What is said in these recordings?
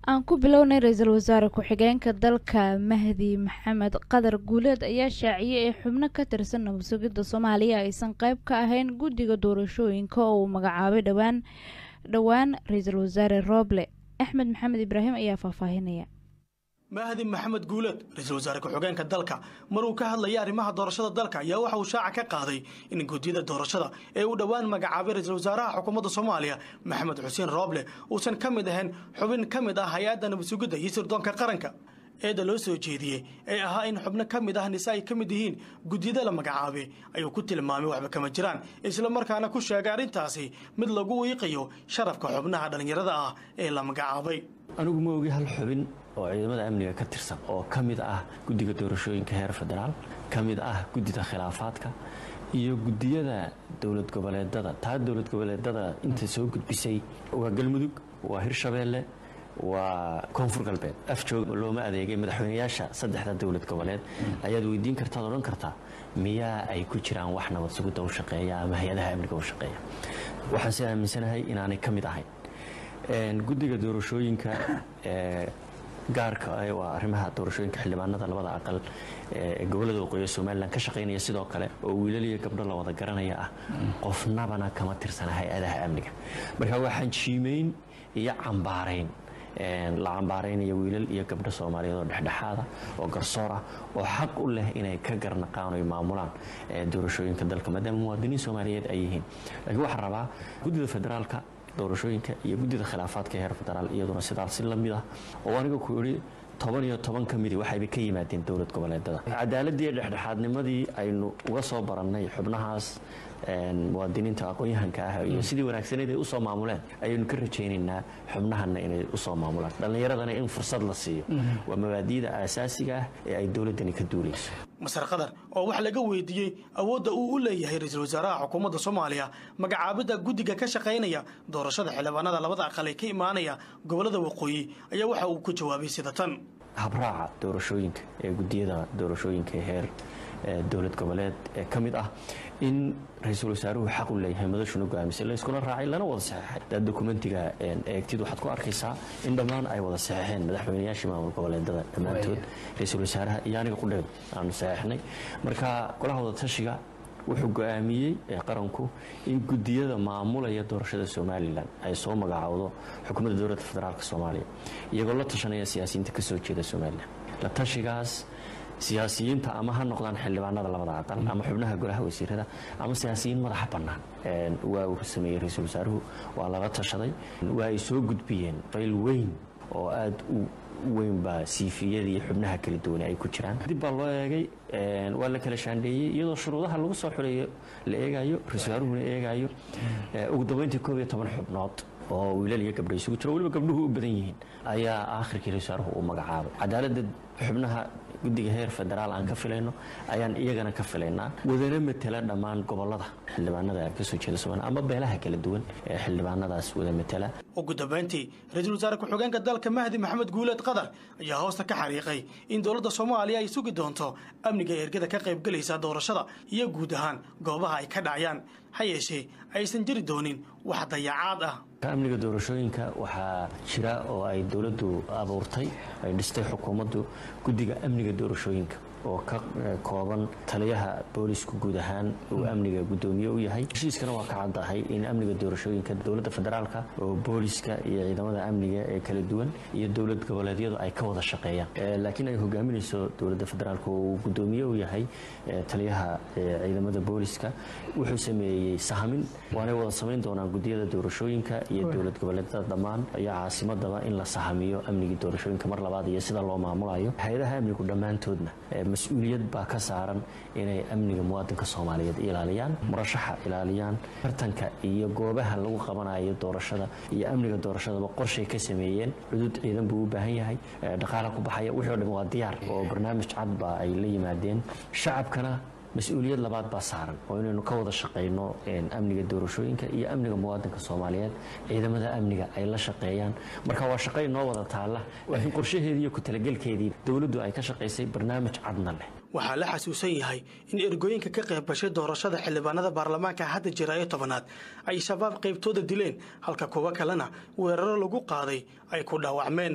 aan ku bilownay ra-iisul wasaare ku-xigeenka dalka mahdi maxamed qadar guuleed ayaa shaaciyey ee xubno ka tirsan nabad sugidda soomaaliya aysan qayb ka ahayn guddiga doorashooyinka oo uu magacaabay dhowaan dhowaan ra-iisul wasaare rooble axmed maxamed ibraahim ayaa faahfaahinaya mahdi maxamed guuleed ra-iisul wasaare ku-xigeenka dalka maruu ka hadlayay arrimaha doorashada dalka ayaa waxa uu shaaca ka qaaday in guddiyada doorashada ee uu dhowaan magacaabay ra-iisul wasaaraha xukuumadda soomaaliya maxamed xuseen rooble uusan ka mid ahayn xubin ka mid ah hay-adda nabad sugidda iyo sirdoonka qaranka eedda loo soo jeediyey ee ahaa in xubno ka mid ah nise ay ka mid yihiin guddiyada la magacaabay ayuu ku tilmaamay waxba kama jiraan isla markaana ku sheegay arrintaasi mid lagu wiiqayo sharafka xubnaha dhallinyarada ah ee la magacaabay anigu ma ogi hal xubin oo ciidamada amniga ka tirsan oo ka mid ah guddiga doorashooyinka heer federaal ka mid ah guddida khilaafaadka iyo guddiyada dowlad goboleedada taa dowlad goboleedada inta soo gudbisay waa galmudug waa hirshabeelle waa koonfur galbeed afjoog looma adeegay madaxweynayaasha saddexda dowlad goboleed ayaad weydiin kartaad odhan kartaa miyaa ay ku jiraan wax nabad sugidda u shaqeeya ama hay-adaha amniga u shaqeeya waxaan si aaminsanahay inaanay ka mid ahayn guddiga doorashooyinka gaarka waa arrimaha doorashooyinka xildhibaanada labada aqal ee gobolada waqooyi somalilan ka shaqaynaya sidoo kale oo wiilal iyo gabdho la wada garanaya ah qofnabana kama tirsana hay-adaha amniga marka waxaan jiimayn iyo cambaarayn la cambaaraynaya wiilal iyo gabdho soomaaliyeed oo dhexdhexaada oo garsoor ah oo xaq u leh inay ka garnaqaan oy maamulaan doorashooyinka dalka maadaama muwaadiniin soomaaliyeed ay yihiin laakiin waxaan rabaa guddida federaalka doorashooyinka iyo guddida khilaafaadka heer federaal iyaduna sidaas si lamid ah oo aniga ku idhi toban iyo toban ka midi waxayba ka yimaadeen dowlad goboleedada cadaaladii dhexdhexaadnimadii aynu uga soo barannay xubnahaas muwaadiniinta aqoon-yahanka ah iyo sidii wanaagsaneed ay usoo maamuleen ayaynu ka rajaynaynaa xubnahana inay usoo maamulaan dhallinyaradana in fursad la siiyo waa mabaadi'da aasaasiga ah ee ay dowladdani ka duulayso masar qadar oo wax laga weydiiyey awoodda uu u leeyahay ra-iisul wasaaraha xukuumadda soomaaliya magacaabidda guddiga ka shaqaynaya doorashada xildhibaanada labada aqal ee ka imaanaya gobollada waqooyi ayaa waxa uu ku jawaabay sida tan habraaca doorashooyinka ee guddiyada doorashooyinka heer dowlad goboleed ee ka mid ah in ra-iisul wasaaruhu xaq u leeyahay madashuna go'aamisay layskuna raacay lana wada saxeexay daa dokumentiga eegtid waxaad ku arkaysaa in dhammaan ay wada saxeexeen madaxweynayaashii maamul goboleedada dhammaantood ra-iisul wasaaraha iyo aniga qudheed aanu saxeexnay marka golaha wada tashiga wuxuu go'aamiyey qaranku in guddiyada maamulaya doorashada somalilan ay soo magacaawdo xukuumadda dowladda federaalk soomaaliya iyagoo la tashanaya siyaasiyiinta ka soo jeeda somalilan la tashigaas siyaasiyiinta ama ha noqdaan xildhibaanada labada aqal ama xubnaha golaha wasiirada ama siyaasiyiin madaxa bannaan waa uu sameeyey ra-iisul wasaaruhu waa lala tashaday waa ay soo gudbiyeen qayl weyn oo aada u weyn baa siifiyadii xubnaha kala duwan ay ku jiraan dib baa loo eegay waa la kala shaandheeyey iyadoo shuruudaha lagu soo xuleeyo la eegayo ra-isul wasaaruhuna eegayo ugu dambeyntii koob iyo toban xubnood oo wiilal iyo gabdho isugu jiro waliba gabdhuhu u badan yihiin ayaa aakhirkii ra-isul wasaaruhu uu magacaabay cadaaladda xubnaha guddiga heer federaal aan ka filayno ayaan iyagana ka filaynaa wadana matela dhammaan gobolada xildhibaanada kasoo jeeda somalia ama beelaha kala duwan ee xildhibaanadaas wada matela ugu dambayntii ra-iisul wasaare ku-xigeenka dalka mahdi maxamed guuleed qadar ayaa hoosta ka xariiqay in dowladda soomaaliya ay sugi doonto amniga ergada ka qaybgelaysa doorashada iyo guud ahaan goobaha ay ka dhacayaan ha yeeshee aysan jiri doonin wax dayacaad ah amniga doorashooyinka waxaa jira oo ay dowladdu abuurtay ay dhistay xukuumaddu guddiga amniga doorashooyinka oo ka kooban taliyaha boolisku guud ahaan uu amniga guddoomiye u yahay heshiiskana waa ka caddahay in amniga doorashooyinka dowladda federaalka oo booliska iyo ciidamada amniga ee kala duwan iyo dowlad goboleedyadu ay ka wada shaqeeyaan laakiin ay hogaaminayso dowladda federaalka oo uu guddoomiye u yahay taliyaha ciidamada booliska wuxuu sameeyey sahamin waanay wada samayn doonaan guddiyada doorashooyinka iyo dowlad goboleedyada dhammaan iyo caasimadaba in la sahamiyo amnigii doorashooyinka mar labaad iyo sida loo maamulayo hay-adaha amnigu dhammaantoodna mas-uuliyad baa ka saaran inay amniga muwaadinka soomaaliyeed ilaaliyaan murashaxa ilaaliyaan tartanka iyo goobaha lagu qabanayo doorashada iyo amniga doorashadaba qorshay ka sameeyeen xuduud ciidan buu u baahan yahay dhaqaala ku baxaya wixii o dhan waa diyaar oo barnaamij cad baa ay la yimaadeen shacabkana mas-uuliyad labaad baa saaran oo inaynu ka wada shaqayno amniga doorashooyinka iyo amniga muwaadinka soomaaliyeed ciidamada amniga ay la shaqeeyaan marka waa shaqay noo wada taalla laakiin qorshaheedii iyo ku talagelkeedii dowladdu ay ka shaqaysay barnaamij cadna leh waxaa la xasuusan yahay in ergooyinka ka qayb gashay doorashada xildhibaanada baarlamaanka hadda jira ee tobanaad ay shabaab qaybtooda dileen halka kuwo kalena weeraro lagu qaaday ay ku dhaawacmeen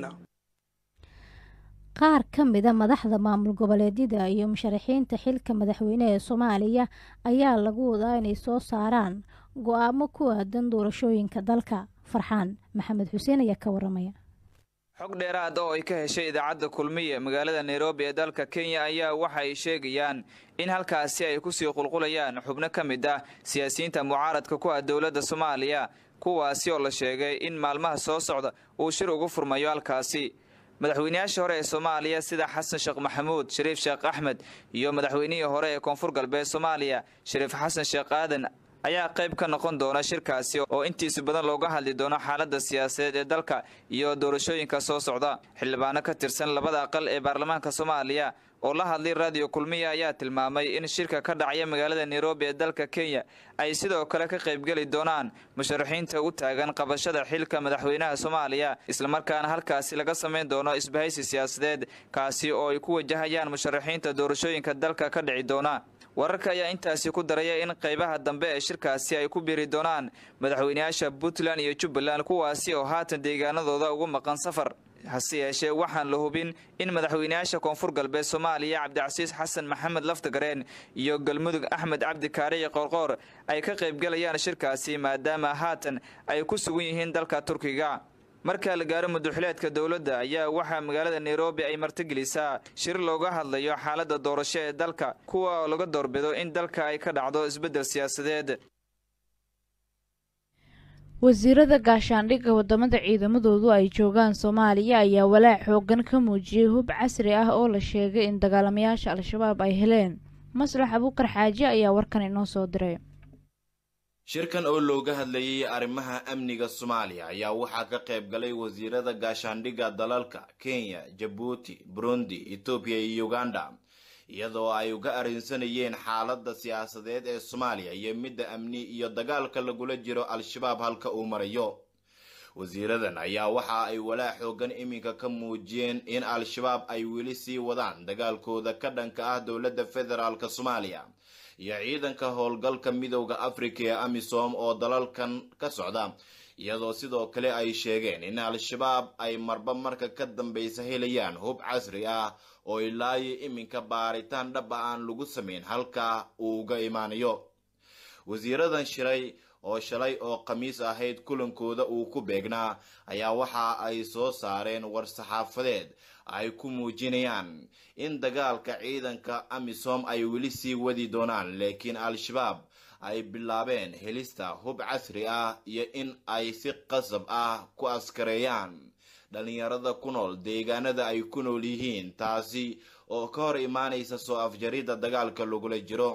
qaar ka mida madaxda maamul goboleedyada iyo musharaxiinta xilka madaxweyne ee soomaaliya ayaa lagu wadaa inay soo saaraan go-aamo ku aadan doorashooyinka dalka farxaan maxamed xuseen ayaa ka waramaya xog dheeraad oo ay ka heshay idaacadda kulmiye magaalada nairobi ee dalka kenya ayaa waxa ay sheegayaan in halkaasi ay kusii qulqulayaan xubno ka mid ah siyaasiyiinta mucaaradka ku ah dowladda soomaaliya kuwaasi oo la sheegay in maalmaha soo socda uu shir ugu furmayo halkaasi madaxweynayaashii hore ee soomaaliya sida xasan sheekh maxamuud shariif sheekh axmed iyo madaxweynihii hore ee koonfur galbeed soomaaliya shariif xasan sheekh aadan ayaa qayb ka noqon doona shirkaasi oo intiisa badan looga hadli doono xaaladda siyaasadeed ee dalka iyo doorashooyinka soo socda xildhibaano ka tirsan labada aqal ee baarlamaanka soomaaliya oo la hadlay raadiyo kulmiya ayaa tilmaamay in shirka ka dhacaya magaalada nairobi ee dalka kenya ay sidoo kale ka qaybgeli doonaan musharaxiinta u taagan qabashada xilka madaxweynaha soomaaliya islamarkaana halkaasi laga samayn doono isbahaysi siyaasadeed kaasi oo ay ku wajahayaan musharaxiinta doorashooyinka dalka ka dhici doona wararka ayaa intaasi ku daraya in qaybaha dambe ee shirkaasi ay ku biiri doonaan madaxweynayaasha puntland iyo jubbaland kuwaasi oo haatan deegaanadooda ugu maqan safar hase yeeshee waxaan la hubin in madaxweynayaasha koonfur galbeed soomaaliya cabdicasiis xasan maxamed laftagareen iyo galmudug axmed cabdi kaarici qoorqoor ay ka qaybgalayaan shirkaasi maadaama haatan ay ku sugan yihiin dalka turkiga marka la gaaro muduxileedka dowladda ayaa waxaa magaalada nairobi ay martigelisaa shir looga hadlayo xaaladda doorasho ee dalka kuwa oo laga doorbido in dalka ay ka dhacdo isbeddel siyaasadeed wasiirada gaashaandhigga wadamada ciidamadoodu ay joogaan soomaaliya ayaa walaac xoogan ka muujiyey hub casri ah oo la sheegay in dagaalamayaasha al-shabaab ay heleen maslax abuukar xaaji ayaa warkan inoo soo diray shirkan oo looga hadlayay arrimaha amniga soomaaliya ayaa waxaa ka qayb galay wasiirada gaashaandhigga dalalka kenya jabuuti burundi etoobiya iyo uganda iyadoo ay uga arrinsanayeen xaaladda siyaasadeed ee soomaaliya iyo midda amni iyo dagaalka lagula jiro al-shabaab halka uu marayo wasiiradan ayaa waxa ay walaac xoogan iminka ka muujiyeen in al-shabaab ay weli sii wadaan dagaalkooda ka dhanka ah dowladda federaalk soomaaliya iyo ciidanka howlgalka midowda afrika ee amisom oo dalalkan ka socda iyadoo sidoo kale ay sheegeen in al-shabaab ay marba marka ka dambeysa helayaan hub casri ah oo ilaayo iminka baaritaan dhaba aan lagu samayn halka uu uga imaanayo wasiiradan shiray oo shalay oo khamiis ahayd kulankooda uu ku beegnaa ayaa waxa ay soo saareen war-saxaafadeed ay ku muujinayaan in dagaalka ciidanka amisom ay weli sii wadi doonaan laakiin al-shabaab ay bilaabeen helista hub casri ah iyo in ay si qasab ah ku askareeyaan dhalinyarada ku nool deegaanada ay ku nool yihiin taasi oo ka hor imaanaysa soo afjaridda dagaalka lagula jiro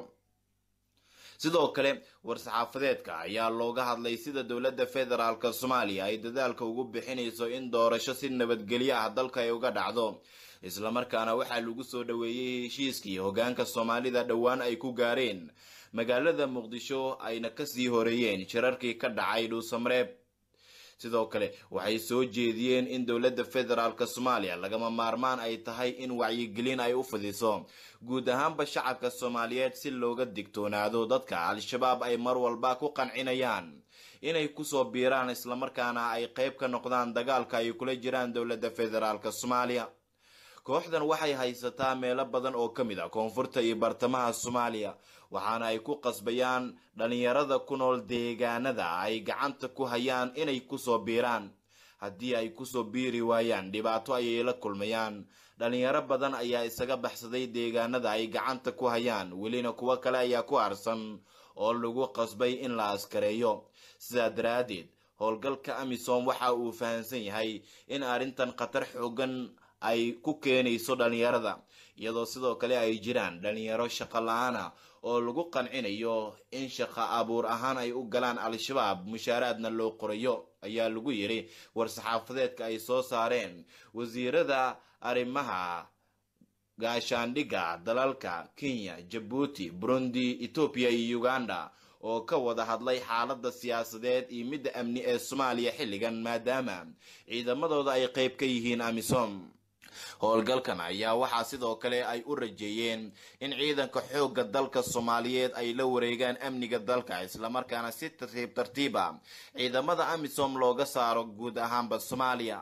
sidoo kale war-saxaafadeedka ayaa looga hadlay sida dowladda federaalk soomaaliya ay dadaalka ugu bixinayso in doorasho si nabadgelyo ah dalka ay uga dhacdo islamarkaana waxaa lagu soo dhoweeyey heshiiskii hogaanka soomaalida dhowaan ay ku gaareen magaalada muqdisho ayna kasii horeeyeen shirarkii ka dhacay dhuusamareeb sidoo kale waxay soo jeediyeen in dowladda federaalk soomaaliya lagama maarmaan ay tahay in wacyigelin ay u fidiso guud ahaanba shacabka soomaaliyeed si looga digtoonaado dadka al-shabaab ay mar walba ku qancinayaan inay kusoo biiraan islamarkaana ay qayb ka noqdaan dagaalka ay kula jiraan dowladda federaalk soomaaliya kooxdan waxay haysataa meelo badan oo ka mid ah koonfurta iyo bartamaha soomaaliya waxaana ay ku qasbayaan dhalinyarada ku nool deegaanada ay gacanta ku hayaan inay kusoo biiraan haddii ay kusoo biiri waayaan dhibaato ayay la kulmayaan dhalinyaro badan ayaa isaga baxsaday deegaanada ay gacanta ku hayaan welina kuwo kale ayaa ku harsan oo lagu qasbay in la askareeyo sidaa daraaddeed howlgalka amisom waxa uu fahamsan yahay in arrintan khatar xoogan ay ku keenayso dhalinyarada iyadoo sidoo kale ay jiraan dhalinyaro shaqo la-aana oo lagu qancinayo in shaqo abuur ahaan ay u galaan al-shabaab mushaaraadna loo qorayo ayaa lagu yidhi war-saxaafadeedka ay soo saareen wasiirada arrimaha gaashaandhigga dalalka kenya jabuuti burundi etoobiya iyo uganda oo ka wada hadlay xaaladda siyaasadeed iyo midda amni ee soomaaliya xilligan maadaama ciidamadooda ay qayb ka yihiin amisom howlgalkan ayaa waxaa sidoo kale ay u rajeeyeen in ciidanka xoogga dalka soomaaliyeed ay la wareegaan amniga dalka islamarkaana si tartiib tartiiba ciidamada amisom looga saaro guud ahaanba soomaaliya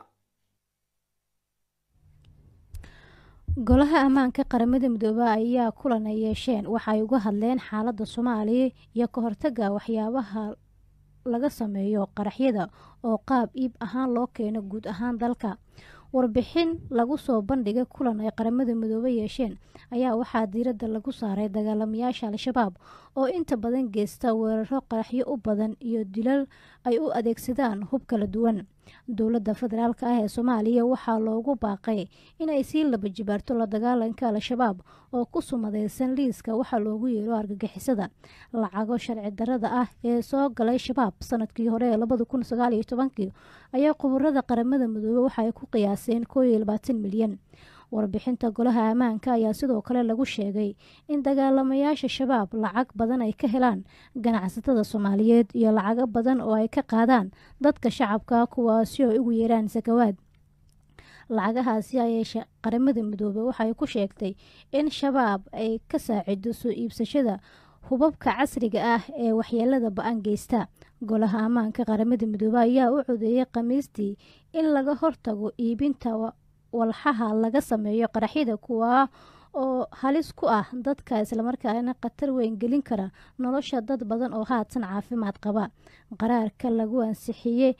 golaha ammaanka qaramada midoobey ayaa kulan ay yeesheen waxa ay uga hadleen xaaladda soomaaliya iyo ka hortaga waxyaabaha laga sameeyo qaraxyada oo qaab iib ahaan loo keeno guud ahaan dalka warbixin lagu soo bandhigay kulan ay qaramada midoobe yeesheen ayaa waxaa diiradda lagu saaray dagaalamayaasha al-shabaab oo inta badan geysta weeraro qaraxyo u badan iyo dilal ay u adeegsadaan hub kala duwan dowladda federaalk ah ee soomaaliya waxaa loogu baaqay inay sii laba jibaarto la dagaalanka al-shabaab oo ku sumadeysan liiska waxaa loogu yeero argagixisada lacago sharci darada ah ee soo galay shabaab sanadkii hore ee labada kun sagaaliyo tobankii ayaa khubarada qaramada midoobe waxaay ku qiyaaseen koo iyo labaatan milyan warbixinta golaha ammaanka ayaa sidoo kale lagu sheegay in dagaalamayaasha shabaab lacag badan ay ka helaan ganacsatada soomaaliyeed iyo lacago badan oo ay ka qaadaan dadka shacabka kuwaasi oo ugu yeeraan sakawaad lacagahaasi ayay qaramada midoobe waxay ku sheegtay in shabaab ay ka saacido soo iibsashada hubabka casriga ah ee waxyeelada ba-an geysta golaha ammaanka qaramada midoobe ayaa u codeeyay khamiistii in laga hortago iibinta walxaha laga sameeyo qaraxyada kuwaa oo halis ku ah dadka islamarkaana khatar weyn gelin kara nolosha dad badan oo haatan caafimaad qaba qaraarka lagu ansixiyey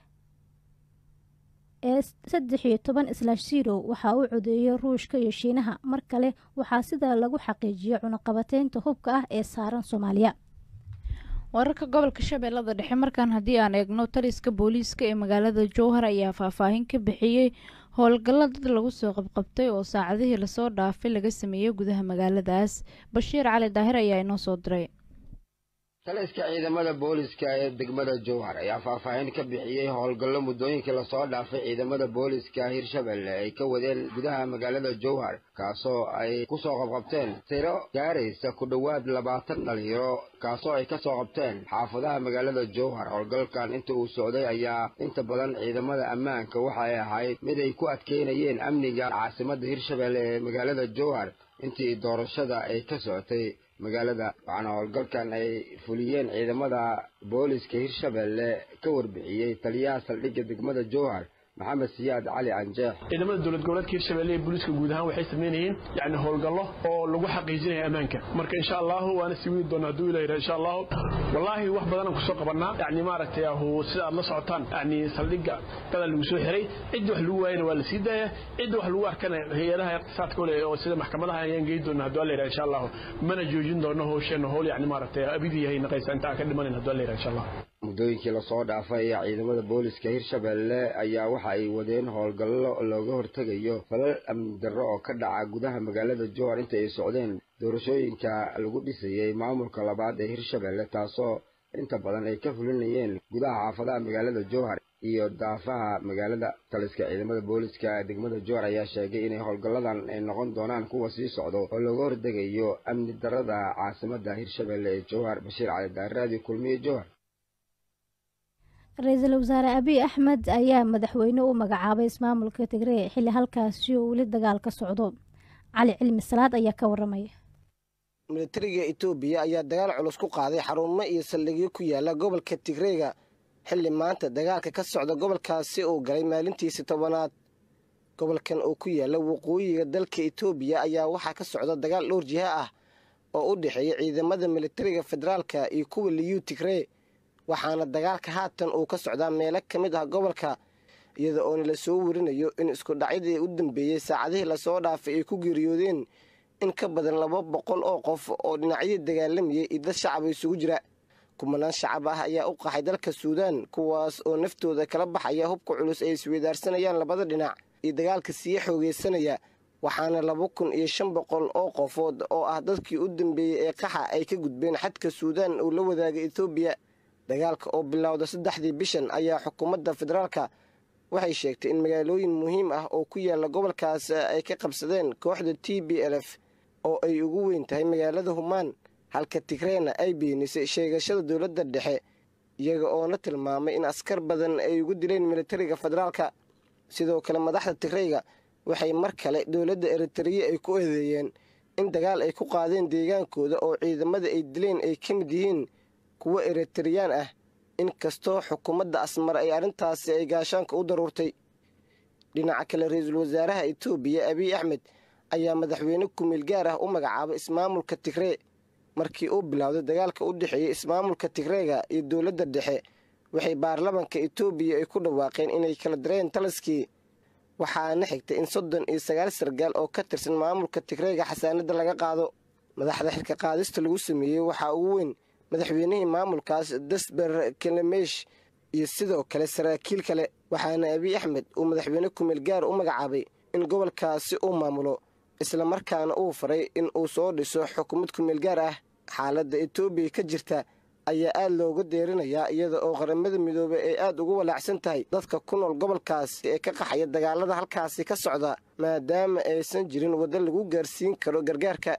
ee saddex iyo toban slash zero waxaa u codeeyay ruushka iyo shiinaha mar kale waxaa sidaa lagu xaqiijiyay cunaqabateynta hubka ah ee saaran soomaaliya wararka gobolka shabeellada dhexe markaan haddii aan eegno taliska booliiska ee magaalada jowhar ayaa faahfaahin ka bixiyey howlgalla dad lagu soo qabqabtay oo saacadihii lasoo dhaafay laga sameeyey gudaha magaaladaas bashiir cali daahir ayaa inoo soo diray taliska ciidamada booliska ee degmada jowhar ayaa faahfaahin ka bixiyey howlgallo muddooyinkii lasoo dhaafay ciidamada booliska hirshabelle ay ka wadeen gudaha magaalada jowhar kaasoo ay ku soo qabqabteen tiro gaaraysa ku dhowaad labaatan dhalinyaro kaasoo ay ka soo qabteen xaafadaha magaalada jowhar howlgalkan inta uu socday ayaa inta badan ciidamada ammaanka waxay ahayd mid ay ku adkeynayeen amniga caasimadda hirshabelle ee magaalada jowhar intii doorashada ay ka socotay magaalada waxaana howlgalkan ay fuliyeen ciidamada booliska hirshabelle ka warbixiyey taliyaha saldhigga degmada jowhar maxamed siyaad cali canjeex ciidamada dowlad goboleedka hirshabelle ee booliiska guud ahaan waxay sameynayeen yani howlgallo oo lagu xaqiijinaya ammaanka marka insha allahu waana sii wadi doona hadduu ilah yidhaha insha allahu wallaahi wax badanaan kusoo qabanaa yani maaragtay ahu sida aad la socotaan yani saldhigga gadan lagu soo xiray cidda wax lagu waayana waa la sii daaya cidda wax lagu arkana hay-adaha iqtisaadka ole oo sida maxkamadaha ayaan geyi doona hadduu alla yidhaha insha allahu mana joojin doono howsheena howl yani maaragtay abidii yahay naqaysa inta aan ka dhimanayn hadduu alla yidhaha insha allah muddooyinkii lasoo dhaafay ayaa ciidamada booliska hirshabelle ayaa waxa ay wadeen howlgallo looga hortegayo falal amni darro oo ka dhaca gudaha magaalada jowhar inta ay socdeen doorashooyinka lagu dhisayey maamulka labaad ee hirshabelle taasoo inta badan ay ka fulinayeen gudaha xaafadaha magaalada jowhar iyo daafaha magaalada taliska ciidamada booliska degmada jowhar ayaa sheegay inay howlgalladan ay noqon doonaan kuwa sii socdo oo looga hortegayo amni darrada caasimadda hirshabelle ee jowhar bashiir cali daaraadi kulmiye jowhar ra-iisul wasaare abiy axmed ayaa madaxweyne u magacaabay ismaamulka tigree xilli halkaasi oo weli dagaal ka socdo cali cilmi salaad ayaa ka waramaya militariga etoobiya ayaa dagaal culus ku qaaday xarumo iyo saldhigyo ku yaala gobolka tigreega xilli maanta dagaalka ka socda gobolkaasi uu galay maalintiisi tobanaad gobolkan oo ku yaala waqooyiga dalka etoobiya ayaa waxaa ka socda dagaal dhowr jiha ah oo u dhexeeya ciidamada militariga federaalka iyo kuwa liyu tigree waxaana dagaalka haatan uu ka socdaa meelo ka mid ah gobolka iyada oona la soo warinayo in iskudhacyadii u dambeeyey saacadihii lasoo dhaafay ay ku geeriyoodeen in ka badan laba boqol oo qof oo dhinacyadii dagaalamayay iyo dad shacaba isugu jira kumanaan shacab ah ayaa u qaxay dalka suudaan kuwaas oo naftooda kala baxaya hubka culus ay isweydaarsanayaan labada dhinac iyo dagaalka sii xoogeysanaya waxaana laba kun iyo shan boqol oo qofood oo ah dadkii u dambeeyey ee qaxa ay ka gudbeen xadka suudaan uu la wadaagay etoobiya dagaalka oo bilowda saddexdii bishan ayaa xukuumadda federaalka waxay sheegtay in magaalooyin muhiim ah oo ku yaala gobolkaas ay ka qabsadeen kooxda t b l f oo ay ugu weyn tahay magaalada humaan halka tigreena ay beenisay sheegashada dowladda dhexe iyaga oona tilmaamay in askar badan ay ugu dileen militariga federaalka sidoo kale madaxda tigreyga waxay mar kale dowladda eritreya ay ku eedeeyeen in dagaal ay ku qaadeen deegaankooda oo ciidamada ay dileen ay ka mid yihiin kuwo eritreyaan ah inkastoo xukuumadda asmar ay arrintaasi ay gaashaanka u daruurtay dhinaca kale ra-iisul wasaaraha etoobiya abiy axmed ayaa madaxweyne kumeel gaar ah u magacaabay ismaamulka tigree markii uu bilowday dagaalka u dhexeeyey ismaamulka tigreega iyo dowladda dhexe waxay baarlamanka etoobiya ay ku dhawaaqeen inay kala direen taliskii waxaana xigtay in soddon iyo sagaal sargaal oo ka tirsan maamulka tigreega xasaanadda laga qaado madaxda xilka qaadista lagu sameeyey waxaa ugu weyn madaxweynihii maamulkaas dasber kelemesh iyo sidoo kale saraakiil kale waxaana abiy axmed uu madaxweyne kumeel gaar u magacaabay in gobolkaasi uu maamulo islamarkaana uu faray in uu soo dhiso xukuumad kumeel gaar ah xaaladda etoobiya ka jirta ayaa aad looga deerinayaa iyada oo qaramada midoobey ay aad ugu walaacsan tahay dadka ku nool gobolkaasi ee ka qaxaya dagaalada halkaasi ka socda maadaama aysan jirin waddo lagu gaarsiin karo gargaarka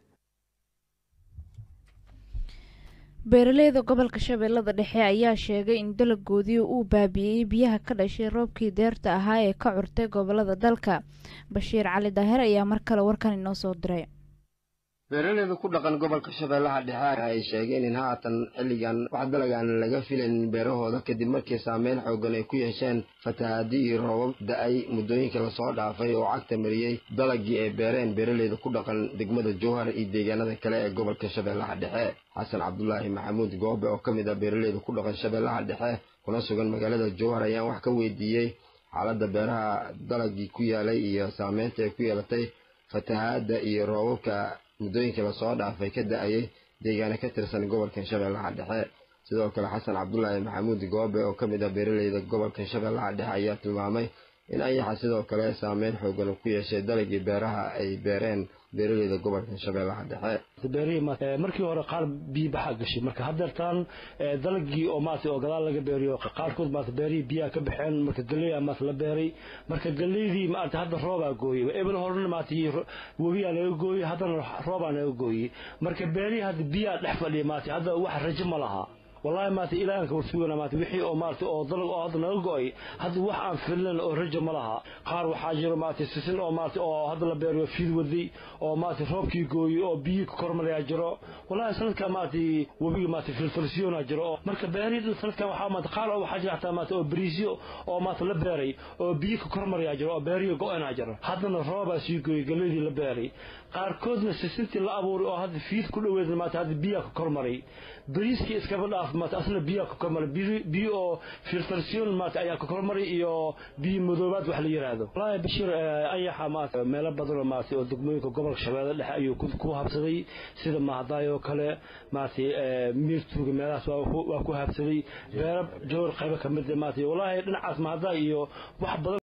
beeraleyda gobolka shabeellada dhexe ayaa sheegay in dalagoodii uu baabi'iyey biyaha ka dhashay roobkii deerta ahaa ee ka curtay gobolada dalka bashiir cali daahir ayaa mar kale warkan inoo soo diray beeraleyda ku dhaqan gobolka shabeellaha dhexe ay sheegeen in haatan xilligan wax dalagaan laga filayn beerahooda kadib markii saameyn xoogan ay ku yeesheen fatahaadi iyo roobab da-ay muddooyinka lasoo dhaafay oo cagta mariyey dalagii ay beereen beeraleyda ku dhaqan degmada jowhar iyo deegaanada kale ee gobolka shabeellaha dhexe xasan cabdulaahi maxamuud goobe oo ka mid ah beeraleyda ku dhaqan shabeellaha dhexe kuna sugan magaalada jowhar ayaan wax ka weydiiyey xaaladda beeraha dalagii ku yaalay iyo saameynta ay ku yeelatay fatahaadda iyo roobabka muddooyinkii lasoo dhaafay ka da-ayay deegaana ka tirsan gobolkan shabeellaha dhexe sidoo kale xasan cabdulaahi maxamuud goobe oo ka mid ah beeraleyda gobolkan shabeellaha dhexe ayaa tilmaamay in ayaxa sidoo kale saameyn xoogan ku yeeshay dalagii beeraha ay beereen beeraleyda gobolkan shabeellaha dhexe beerihii markii hore qaar biyo baxaa gashay marka haddeertaan dalagii oo maarata oo gadaal laga beeriyo qaarkood maarata beerihii biyaha ka baxeen marka galley aa maarata la beeray marka galleydii maarata hadda roobaa gooyey ebel horena maarata webiyaa naga gooyey haddana roobaa naga gooyey marka beerihii hadda biyaa dhex fadhiya maarata hadda wax rajo ma laha wallahi maarata ilaahanka warsugana maarata wixii oo maarata oo dalag oo hadda naga go-ay hadda wax aan filan oo rajo ma laha qaar waxaa jiro maarata sisin oo maarata oo hadda la beeriyo fiid waday oo maarata roobkii gooyey oo biyii ka kormarayaa jiro wallahi sanadka maarata webiga maarata filfilsiyona jiro oo marka beerihii sanadkan waxaa maarata qaar oo waxaa jira xataa maarata oo bariisyo oo maarata la beeray oo biyi ka kormarayaa jiro oo beeriyo go-anaa jiro haddana roobaa sii gooyey galleydii la beeray qaarkoodna sisintii la abuuray oo hadda fiid ku dhoweed maarata hadda biyaa ka kormaray bariiskii iskaba dhaaf maarata asna biyaa ka kormaray biyo oo filtration maarata ayaa ka kormaray iyo biyo madoobaad wax la yiraahdo wallaahi bashiir ayaxa maarata meelo badan oo maarata oo degmooyinka gobolka shabeelle dhexe ayuu ku habsaday sida mahadaay oo kale maarata miirtuuga meelahaas waa ku habsaday beero jowr qaybo ka mid maarata wallaahi dhinacaas mahadaay iyo wax badan